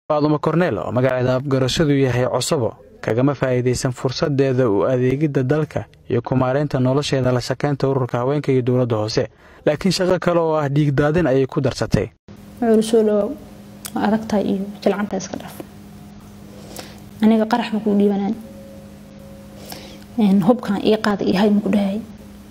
faadumo korneel oo magaceeda afgarashadu yahay cosobo kagama faa'iidaysan fursaddeeda u adeegidda dalka iyo kumaareynta nolosheeda la shakaynta ururka haweenka iyo dowladda hoose laakiin shaqo kale oo ah dhiigdaadin ayay ku darsatay wuxuuli soo dhawaaw waa adagtahay iyo jilcanta iska dhaf aniga qarax ma kuu dhiibanaan hubkan ii qaada iyo hay maku dhahay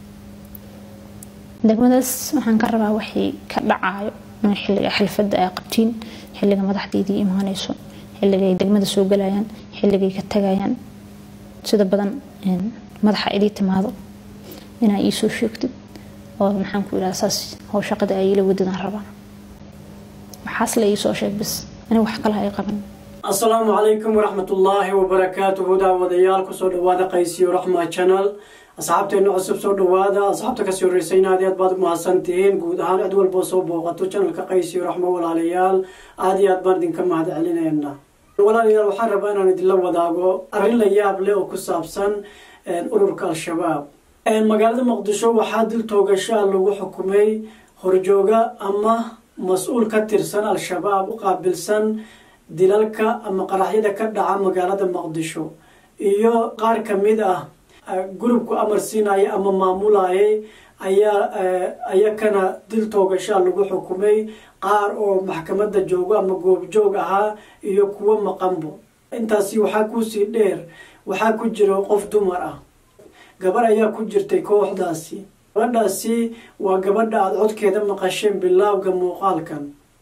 degmadaas waxaan ka rabaa waxay ka dhacaayo in xilliga xalfadda ay qabtiin xilliga madaxdeydii imaanayso xilligay degmada soo galayaan xilligay ka tagayaan sida badan madaxa idii timaado inaa ii soo sheegtid oo maxaan ku idhaha saas how shaqada ay ila wadadaan rabaa waxaas la ii soo sheeg bis aniga wax kale ay qaban asalaamu calaykum waraxmatullaahi wabarakaatuhu daawadayaal kusoo dhawaada qaysiyo raxma channel asxaabteena cusub soo dhawaada asxaabta kasii horreysayna aad aad baad u mahadsantihiin guud ahaan cid walboo soo booqato channelka qaysiyo raxmo walaalayaal aada iyo aad baan idinka mahad celinayna walaalayaal waxaan rabaa inaan idinla wadaago arrin la yaab leh oo ku saabsan ururka al-shabaab magaalada muqdisho waxaa dil toogashaa lagu xukumay horjooga ama mas-uul ka tirsan al-shabaab u qaabilsan dilalka ama qaraxyada ka dhaca magaalada muqdisho iyo qaar ka mid ah gurubku amar siinaya ama maamulayay ayaa ayakana dil toogashaa lagu xukumay qaar oo maxkamadda joogo ama goobjoog ahaa iyo kuwo maqanbo intaasi waxaa kuusii dheer waxaa ku jiro qof dumar ah gabar ayaa ku jirtay kooxdaasi gabadhaasi waa gabadha aada codkeeda maqasheen bilaawga muuqaalkan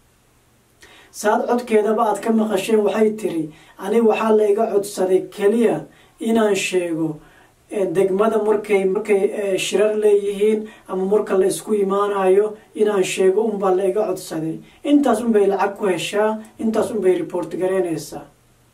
saad codkeedaba aad ka maqasheen waxay tiri aniga waxaa la iga codsaday keliya inaan sheego degmada markay markay shirar leeyihiin ama marka la isku imaanayo inaan sheego unbaa la iga codsaday intaas unbay lacag ku heshaa intaas unbay report gareynaysaa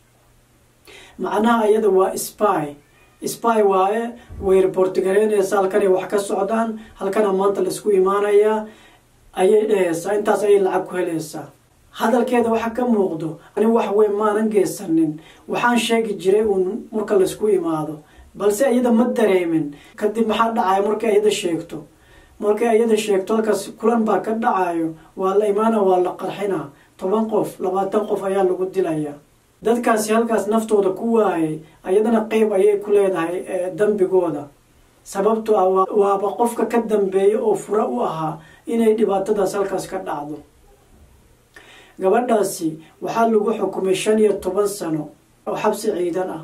macnaha iyada waa spy spy waaye way report gareynaysaa halkanay wax ka socdaan halkana maanta la isku imaanayaa ayay dhehaysaa intaas ayay lacag ku helaysaa hadalkeeda waxa ka muuqdo ani wax weyn maanan geysanin waxaan sheegi jiray uun marka laysku imaado balse iyada ma dareemin kadib maxaa dhacaya markay iyada sheegto markay iyada sheegto halkaas kulan baa ka dhacayo waa la imaana waa la qarxina toban qof labaatan qof ayaa lagu dilaya dadkaasi halkaas naftooda ku waayay ayadana qeyb ayay ku leedahay dambigooda sababto ah waaba qofka ka dambeeya oo fura u ahaa inay dhibaatadaas halkaas ka dhacdo gabadhaasi waxaa lagu xukumay shan iyo toban sano oo xabsi ciidan ah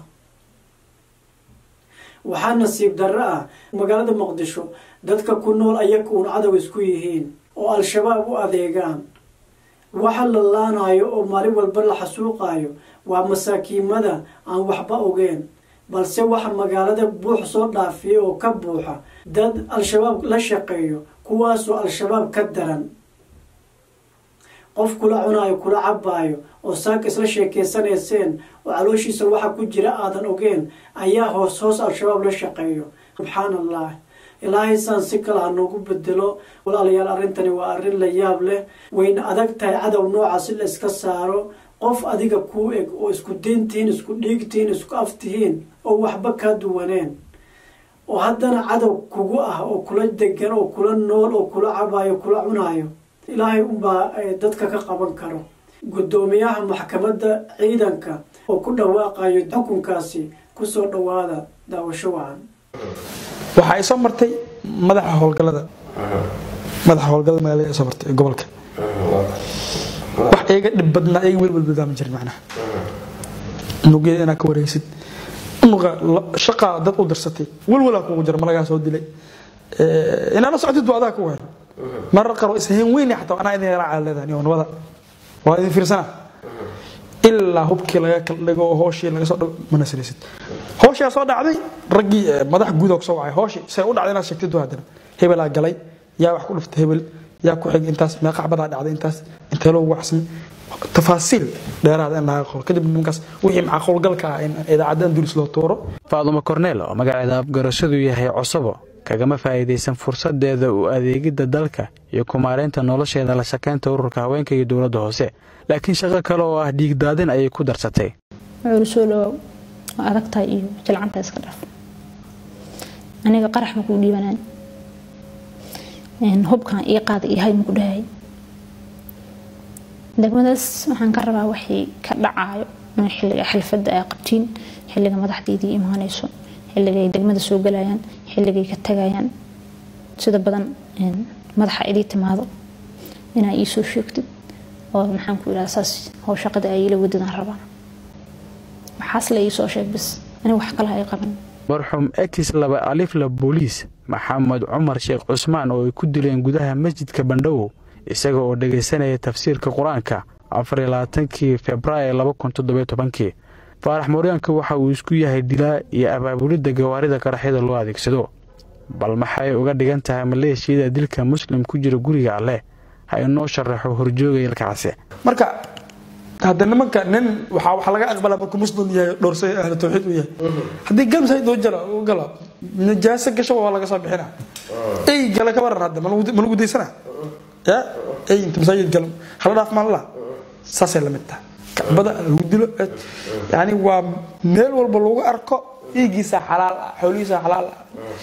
waxaa nasiib darro ah magaalada muqdisho dadka ku nool ayaga uun cadow isku yihiin oo al-shabaab u adeegaan waxa la laanayo oo maalin walba la xasuuqayo waa masaakiimada aan waxba ogeen balse waxa magaalada buux soo dhaafiyay oo ka buuxa dad al-shabaab la shaqeeyo kuwaasoo al-shabaab ka daran qof kula cunaayo kula cabaayo oo saaka isla sheekeysanayseen oo calooshiisa waxa ku jira aadan ogeen ayaa hoos hoos al-shabaab la shaqeeyo subxaan allah ilaahay saan si kale ha noogu bedelo walaalayaal arrintani waa arrin la yaab leh wayna adag tahay cadow nooca si la iska saaro qof adiga kuu eg oo isku diintihiin isku dhiigtihiin isku aftihiin oo waxba kaa duwaneen oo haddana cadow kugu ah oo kula degan oo kula nool oo kula cabaayo kula cunaayo ilaahay unbaa dadka ka qaban karo guddoomiyaha maxkamadda ciidanka oo ku dhawaaqayo xukunkaasi kusoo dhawaada daawasho wacan waxa ay soo martay madaxa howlgalada madaxa howlgalada magaalada soo martay gobolka wax iyaga dhib badnaa iyaga wel walbadaa ma jirin macnaha nugyada inaad ka wareysid nuqa shaqaa dad u dirsatay walwalaa kugu jira malagaa soo dilay inaad la socotid waa adaa ku weyn marar qaar waa ishayn weyn xataa anaa idin yaraaca leedahay oo nabada waa idin fiirsana ilaa hubkii laga kala dhigo oo hooshii laga soo dhigo mana siraysid hooshaa soo dhacday raggii madax guud oo soo wacay hooshii say u dhacday inaad sheegtid waa haddana hebelaa galay yaa wax ku dhuftay hebel yaa ku xig intaas meeqacbadaa dhacday intaas intee loo waxsamay tafaasiil dheeraada in laga qoro kadib nimankaas wixii maxaa qowlgalka ah in idaacadda andulis loo tuuro faadumo korneel oo magaceeda afgarashadu yahay cosobo kagama faa'iidaysan fursaddeeda u adeegidda dalka iyo kumaareynta nolosheeda la shakaynta ururka haweenka iyo dowladda hoose laakiin shaqo kale oo ah dhiigdaadin ayay ku darsatay wuxuuli soo dhawaaw waa adagtahay iyo jilcanta iska dhaf aniga qarax ma kuu dhiibanaan hubkan ii qaada iyo hay maku dhahay degmadaas waxaan ka rabaa waxay ka dhacayo in xilliga xalfadda ay qabtiin xilliga madaxdeydii imaanayso xilliga ay degmada soo galayaan xilligay ka tagayaan sida badan madaxa idii timaado inaa ii soo sheegtid oo maxaan ku idhaha saas how shaqada ay ila wadadaan rabaa waxaas la ii soo sheeg bis aniga wax kalaha ay qaban marxuum ekis laba alifla booliis maxamed cumar sheekh cusmaan oo ay ku dileen gudaha masjidka bandhawow isaga oo dhegaysanaya tafsiirka qur-aanka afarlabaatankii februaayo laba kun toddobiyo tobankii faarax mooryaanka waxa uu isku yahay dilaa iyo abaabulidda gawaarida qaraxyada loo adeegsado bal maxay uga dhigan tahay maleeshiyada dilka muslim ku jira guriga alleh ha inoo sharaxo horjoogaya ilkaase marka hadda nimanka nin waxaa waxa laga aqbalaa markuu muslim yahay dhowrsay ahlu tawxiid u yahay haddii gamsayd uu jalo uu galo najaaso gasho waa laga soo bixina ey gala ka waran hadda ma lagu daysana ya ey inta masaajid galo hala dhaaf maalala saasay la mid tahay kacbada lagu dilo yani waa meel walba lagu arko dhiiggiisa xalaal ah xoolihiisa xalaal ah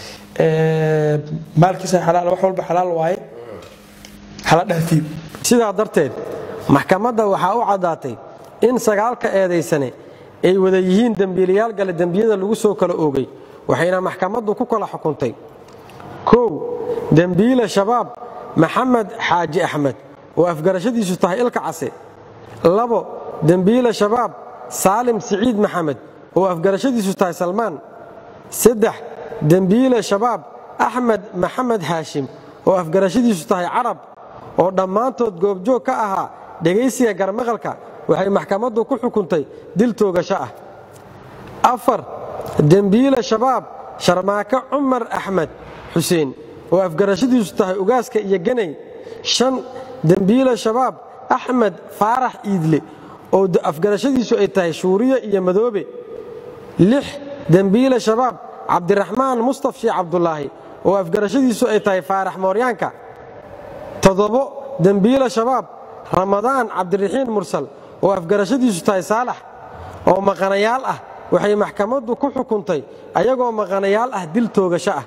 maalkiisa xalaal wax walba xalaal waaye hala dhaafiyo sidaa darteed maxkamadda waxaa u caddaatay in sagaalka eedaysane ay wada yihiin dembiilayaal gale dembiyada lagu soo kala oogay waxayna maxkamaddu ku kala xukuntay kow dembiile shabaab maxamed xaaji axmed oo afgarashadiisu tahay ilka case labo dembiile shabaab saalim siciid maxamed oo afgarashadiisu tahay salmaan saddex dembiile shabaab axmed maxamed haashim oo afgarashadiisu tahay carab oo dhammaantood goobjoog ka ahaa dhegaysiga garmaqalka waxay maxkamaddu ku xukuntay dil toogasho ah afar dembiile shabaab sharmaake cumar axmed xuseen oo afgarashadiisu tahay ugaaska iyo ganay shan dembiile shabaab axmed faarax iidle oo afgarashadiisu ay tahay shuuriye iyo madoobe lix dembiile shabaab cabdiraxmaan mustaf sheekh cabdulaahi oo afgarashadiisu ay tahay faarax mooryaanka toddobo dembiile shabaab ramadaan cabdiraxiin mursal oo afgarashadiisu tahay saalax oo maqanayaal ah waxay maxkamaddu ku xukuntay ayagoo maqanayaal ah dil toogasho ah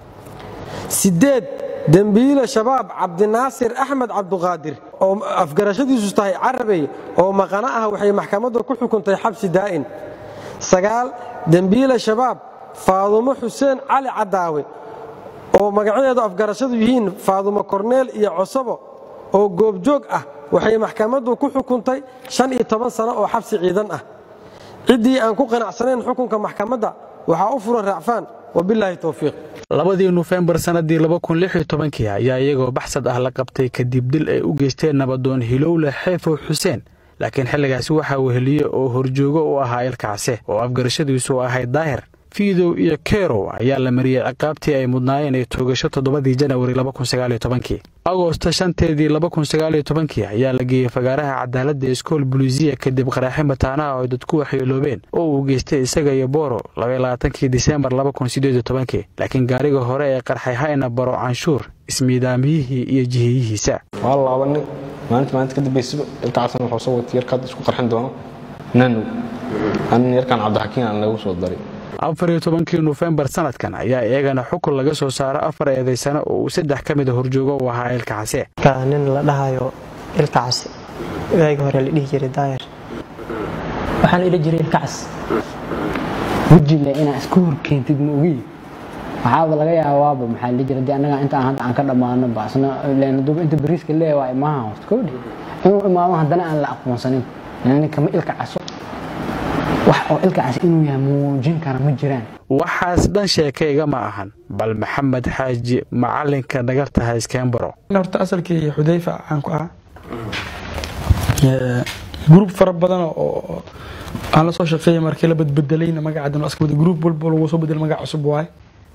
siddeed dembiile shabaab cabdinaasir axmed cabduqaadir oo afgarashadiisu tahay carabey oo maqano ah waxay maxkamaddu ku xukuntay xabsi daa'in sagaal dembiile shabaab faadumo xuseen cali cadaawe oo magacyadeedu afgarashadu yihiin faadumo korneel iyo cosabo oo goobjoog ah waxay maxkamaddu ku xukuntay shan iyo toban sano oo xabsi ciidan ah ciddii aan ku qanacsanayn xukunka maxkamadda waxaa u furan raacfaan wabilaahi towfiiq labadii nofembar sannadii laba kun lix iyo tobankii ayaa iyagoo baxsad ah la qabtay kadib dil ay u geysteen nabadoon hilowle xeefow xuseen laakiin xilligaasi waxaa weheliye oo horjoogo u ahaa ilkaase oo afgarashadiisu ahayd daahir fiidow iyo kerow ayaa la mariyey ciqaabtii ay mudnaayeen ee toogasho toddobadii janawari labakunsagaalyotobankii agoosto shanteedii labakunsagaalyotobankii ayaa la geeyey fagaaraha cadaaladda iskool buliisiya kadib qaraaxi mataanaha oo ay dadku waxyeeloobeen oo uu geystay isaga iyo booro labaylaaatankii diseembar labakunsideedyotobankii laakiin gaariga hore ee qarxay hayna baro canshuur ismiidaamiyihii iyo jiheeyihiisa waa laba nin maalinta maalinta ka dambaysaba ilkacasna wuxuu soo watay yarkaad isku qarxin doono nanow anin yarkaan cabdixakiin aan lagu soo daray afar iyo tobankii nofembar sanadkan ayaa iyagana xukun laga soo saaro afar eedaysano oo uu saddex ka mida horjoogo u ahaa ilka case nin la dhahayo ilka case waagi hore la dhihi jiray daayar waxaa la idhi jiray ilka cas wejile inaa iska horkeentid ma ogi waxaaba laga yaabaaba maxaa la jira annaga inta hadda aan ka dhammaano baasna duba inta bariiska leeya waa imaha horta kowdhi inuu imaamo haddana aan la aqoonsanin ninkama ilka caso wax oo ilkacaas inuu yahay muujin kara ma jiraan waxaas dhan sheekayga ma ahan bal maxamed xaaji macalinka dhagarta hayskeenbaro horta asalkii xudayfa aan ku ahaa gruub fara badan oo aan la soo shaqeeyay markii la badbedelayna magacadan aska wada gruub walba lagu soo bedelay magac cusub waaye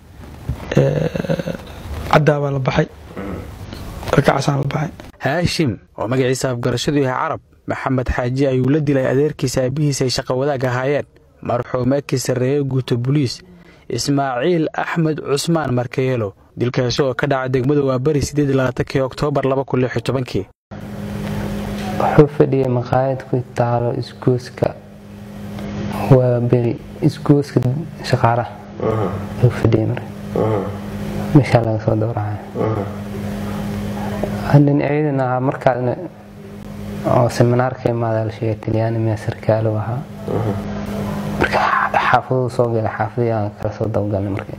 caddaa baa la baxay ilkacaasaan la baxay haashim oo magaciisa afgarashadu yahay carab maxamed xaaji ayuu la dilay adeerkiisa aabihiis ay shaqa wadaag ahaayeen marxuum eki sarreeye guuto buliis ismaaciil axmed cusmaan markayeelo dilkaasi oo ka dhaca degmada waa beri sideedlabaatankii oktoobar labakunlixyotobankii wuxuu fadhiyay maqaayad ku taalo isgooska waa beri isgooska shaqaalaha ayuu fadhiyay marka meeshaa laga soo dowracay dhinacyadana markaasna oo seminaarka imaada la sheegay talyaani miya sarkaalo ahaa marka xaafaduu soo galay xaafadii aan kala soo dabagalnay marka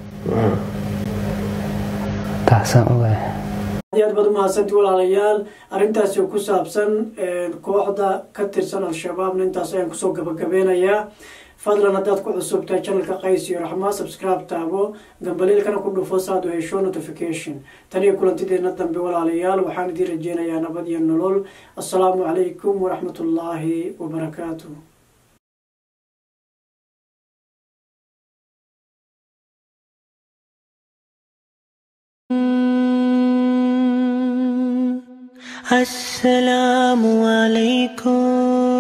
taasaan ogahay aad iyo aad baad umahadsanti walaalayaal arrintaasi oo ku saabsan kooxda ka tirsan al-shabaabna intaas ayaan kusoo gabagabeynayaa fadlan haddaad ku cusubtahay channelka qays iyo raxmaa subscribe taabo gambaliilkana ku dhufo saad u hesho notification tan iyo kulantideena dambe walaalayaal waxaan idiin rajeynayaa nabad iyo nolol assalaamu calaykum waraxmatullaahi wabarakaatu السلام عليكم